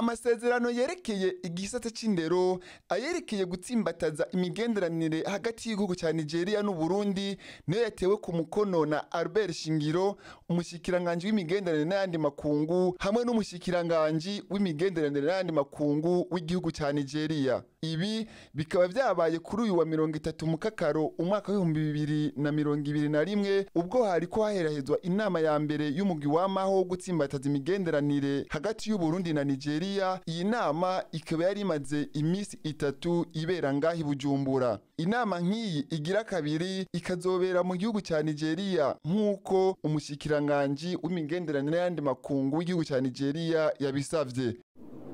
amasezerano yerekeye igisata c'indero ayerekeye gutsimbataza imigenderanire hagati y'igihugu ca nigeria n'uburundi niyo yatewe ku mukono na albert shingiro umushikiranganji w'imigenderanire n'ayandi makungu hamwe n'umushikiranganji w'imigenderanire n'ayandi makungu w'igihugu ca nigeria ibi bikaba vyabaye kuri uyu wa mirongo itatu mukakaro umwaka w'ibihumbi bibiri na mirongo ibiri na rimwe ubwo hariko haherahezwa inama ya mbere y'umugwi w'amaho wo gutsimbataza imigenderanire hagati y'uburundi na nigeria iyi nama ikaba yari imaze iminsi itatu ibera ngaho i bujumbura inama nk'iyi igira kabiri ikazobera mu gihugu ca nigeria nk'uko umushikiranganji w'imigenderanire n'ayandi makungu w'igihugu ca nigeria yabisavye